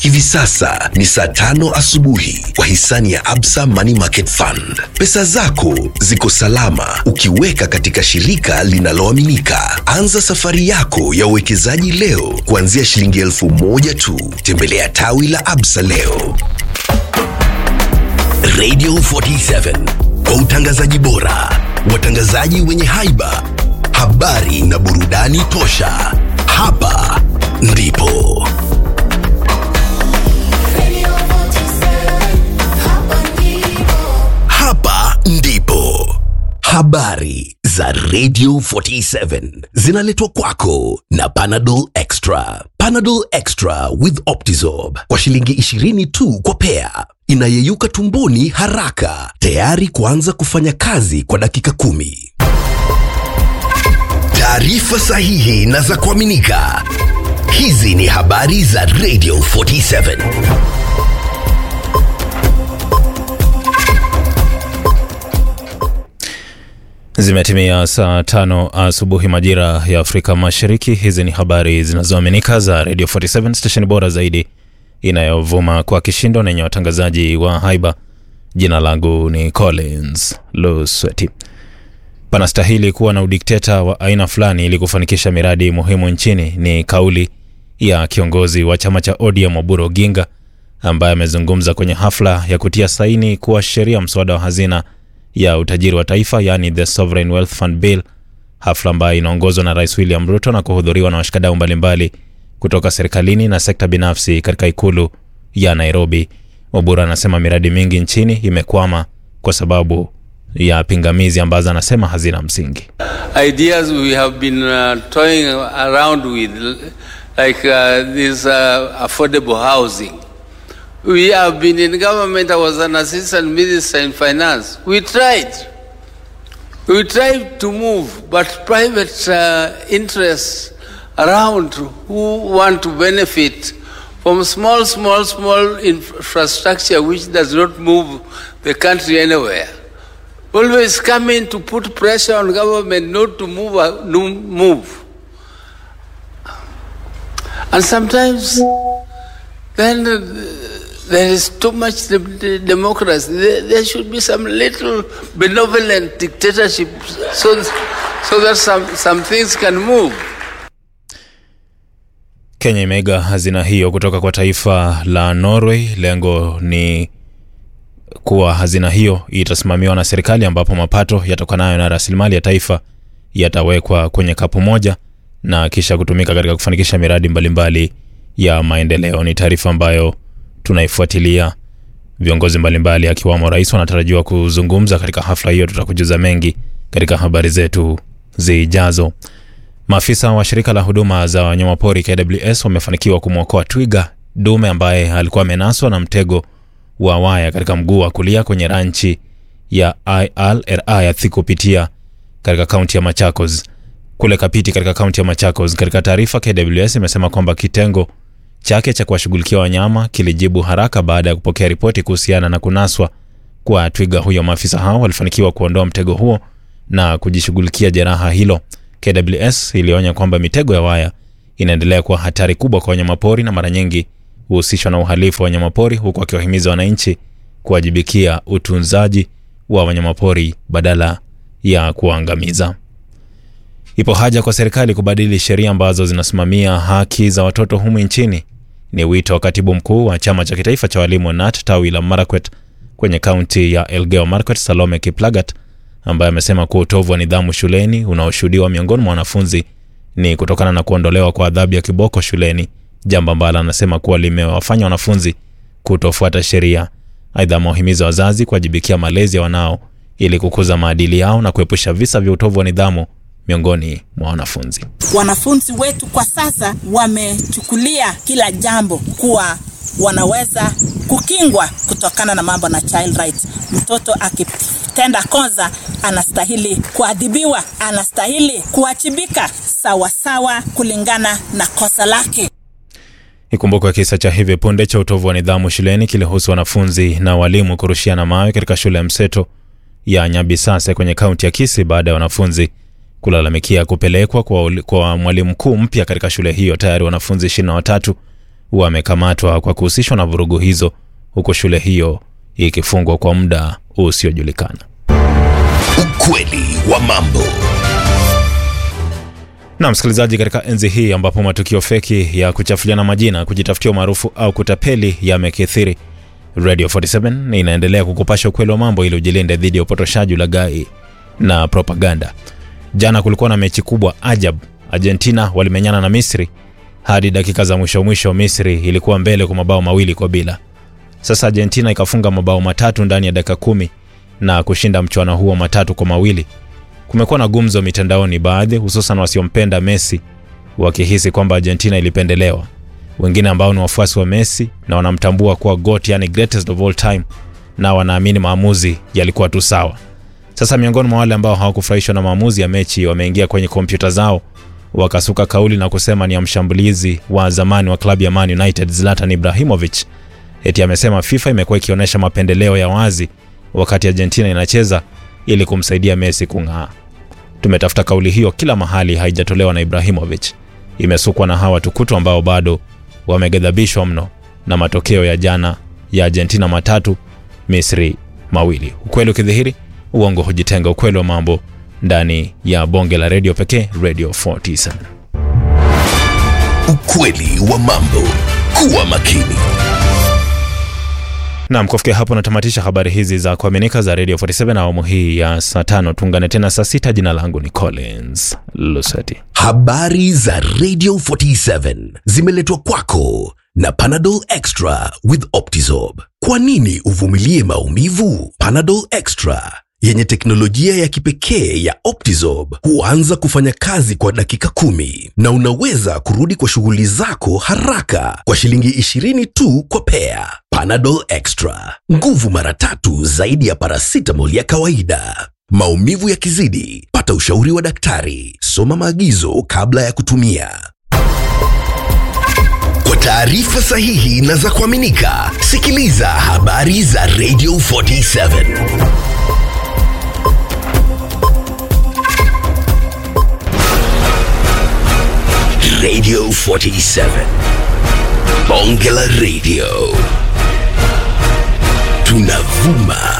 Hivi sasa ni saa tano asubuhi kwa hisani ya Absa Money Market Fund. Pesa zako ziko salama ukiweka katika shirika linaloaminika. Anza safari yako ya uwekezaji leo kuanzia shilingi elfu moja tu. Tembelea tawi la Absa leo. Radio 47 kwa utangazaji bora, watangazaji wenye haiba, habari na burudani tosha. Hapa ndipo hapa ndipo habari za Radio 47 zinaletwa kwako na Panadol Extra. Panadol Extra with Optizorb kwa shilingi 20 tu kwa pea, inayeyuka tumboni haraka, tayari kuanza kufanya kazi kwa dakika kumi. Taarifa sahihi na za kuaminika. Hizi ni habari za Radio 47. Zimetimia saa tano asubuhi majira ya Afrika Mashariki. Hizi ni habari zinazoaminika za Radio 47 stesheni bora zaidi inayovuma kwa kishindo na yenye watangazaji wa haiba. Jina langu ni Collins Lusweti. Panastahili kuwa na udikteta wa aina fulani ili kufanikisha miradi muhimu nchini, ni kauli ya kiongozi wa chama cha ODM Oburu Oginga ambaye amezungumza kwenye hafla ya kutia saini kuwa sheria mswada wa hazina ya utajiri wa taifa yani the Sovereign Wealth Fund Bill, hafla ambayo inaongozwa na Rais William Ruto na kuhudhuriwa na washikadau mbalimbali kutoka serikalini na sekta binafsi katika ikulu ya Nairobi. Obura anasema miradi mingi nchini imekwama kwa sababu ya pingamizi ambazo anasema hazina msingi. ideas we have been uh, toying around with, like uh, this uh, affordable housing. We have been in government. I was an assistant minister in finance. We tried. We tried to move, but private uh, interests around who want to benefit from small, small, small infrastructure which does not move the country anywhere always coming to put pressure on government not to move, uh, no move. And sometimes then uh, there is too much de- de- democracy. There, there should be some little benevolent dictatorship so, so that some, some things can move. Kenya imeiga hazina hiyo kutoka kwa taifa la Norway. Lengo ni kuwa hazina hiyo itasimamiwa na serikali, ambapo mapato yatokanayo na rasilimali ya taifa yatawekwa kwenye kapu moja na kisha kutumika katika kufanikisha miradi mbalimbali ya maendeleo. Ni taarifa ambayo tunaifuatilia. Viongozi mbalimbali akiwamo rais wanatarajiwa kuzungumza katika hafla hiyo. Tutakujuza mengi katika habari zetu zijazo. Maafisa wa shirika la huduma za wanyamapori KWS wamefanikiwa kumwokoa twiga dume ambaye alikuwa amenaswa na mtego wa waya katika mguu wa kulia kwenye ranchi ya ILRA ya Thikupitia katika kaunti ya Machakos kule Kapiti katika kaunti ya Machakos. Katika taarifa, KWS imesema kwamba kitengo chake cha kuwashughulikia wanyama kilijibu haraka baada ya kupokea ripoti kuhusiana na kunaswa kwa twiga huyo. Maafisa hao walifanikiwa kuondoa mtego huo na kujishughulikia jeraha hilo. KWS ilionya kwamba mitego ya waya inaendelea kuwa hatari kubwa kwa wanyamapori na mara nyingi huhusishwa na uhalifu wa wanyamapori, huku wakiwahimiza wananchi kuwajibikia utunzaji wa wanyamapori badala ya kuwaangamiza. Ipo haja kwa serikali kubadili sheria ambazo zinasimamia haki za watoto humu nchini. Ni wito wa katibu mkuu wa chama cha kitaifa cha walimu NAT tawi la Marakwet kwenye kaunti ya Elgeyo Marakwet, Salome Kiplagat, ambaye amesema kuwa utovu wa nidhamu shuleni unaoshuhudiwa miongoni mwa wanafunzi ni kutokana na kuondolewa kwa adhabu ya kiboko shuleni, jambo ambalo anasema kuwa limewafanya wanafunzi kutofuata sheria. Aidha, amewahimiza wazazi kuwajibikia malezi ya wanao ili kukuza maadili yao na kuepusha visa vya utovu wa nidhamu miongoni mwa wanafunzi. Wanafunzi wetu kwa sasa wamechukulia kila jambo kuwa wanaweza kukingwa kutokana na mambo na child rights. Mtoto akitenda kosa anastahili kuadhibiwa, anastahili kuwajibika sawasawa kulingana na kosa lake. Ikumbukwe kisa cha hivi punde cha utovu wa nidhamu shuleni kilihusu wanafunzi na walimu kurushiana mawe katika shule ya mseto ya Nyabisase kwenye kaunti ya Kisii baada ya wanafunzi kulalamikia kupelekwa kwa, uli- kwa mwalimu mkuu mpya katika shule hiyo. Tayari wanafunzi 23 wamekamatwa kwa kuhusishwa na vurugu hizo, huku shule hiyo ikifungwa kwa muda usiojulikana. Ukweli wa mambo. Na msikilizaji, katika enzi hii ambapo matukio feki ya kuchafuliana majina, kujitafutia umaarufu au kutapeli yamekithiri, Radio 47 inaendelea kukupasha ukweli wa mambo ili ujilinde dhidi ya upotoshaji, ulaghai na propaganda. Jana kulikuwa na mechi kubwa ajab. Argentina walimenyana na Misri hadi dakika za mwisho mwisho. Misri ilikuwa mbele kwa mabao mawili kwa bila. Sasa Argentina ikafunga mabao matatu ndani ya dakika kumi na kushinda mchuano huo matatu kwa mawili. Kumekuwa na gumzo mitandaoni, baadhi hususan wasiompenda Messi wakihisi kwamba Argentina ilipendelewa, wengine ambao ni wafuasi wa Messi na wanamtambua kuwa GOAT, yani greatest of all time, na wanaamini maamuzi yalikuwa tu sawa. Sasa miongoni mwa wale ambao hawakufurahishwa na maamuzi ya mechi wameingia kwenye kompyuta zao wakasuka kauli na kusema ni ya mshambulizi wa zamani wa klabu ya Man United Zlatan Ibrahimovic. Eti amesema FIFA imekuwa ikionyesha mapendeleo ya wazi wakati Argentina inacheza ili kumsaidia Messi kung'aa. Tumetafuta kauli hiyo kila mahali, haijatolewa na Ibrahimovic. Imesukwa na hawa tukutu ambao bado wameghadhabishwa mno na matokeo ya jana ya Argentina matatu Misri mawili. Ukweli ukidhihiri, uongo hujitenga. Ukweli wa mambo ndani ya bonge la redio pekee, Radio 47. Ukweli wa mambo. Kuwa makini. Naam, kufikia hapo natamatisha habari hizi za kuaminika za Radio 47 na awamu hii ya saa tano. Tuungane tena saa sita. Jina langu ni Collins Luseti. Habari za Radio 47 zimeletwa kwako na Panadol Extra with Optizorb. Kwa nini uvumilie maumivu? Panadol Extra yenye teknolojia ya kipekee ya Optizorb huanza kufanya kazi kwa dakika kumi na unaweza kurudi kwa shughuli zako haraka kwa shilingi 20 tu kwa pea. Panadol Extra, nguvu mara tatu zaidi ya paracetamol ya kawaida. Maumivu yakizidi, pata ushauri wa daktari. Soma maagizo kabla ya kutumia. Kwa taarifa sahihi na za kuaminika, sikiliza habari za Radio 47. Radio 47. Bonge la Radio. Tunavuma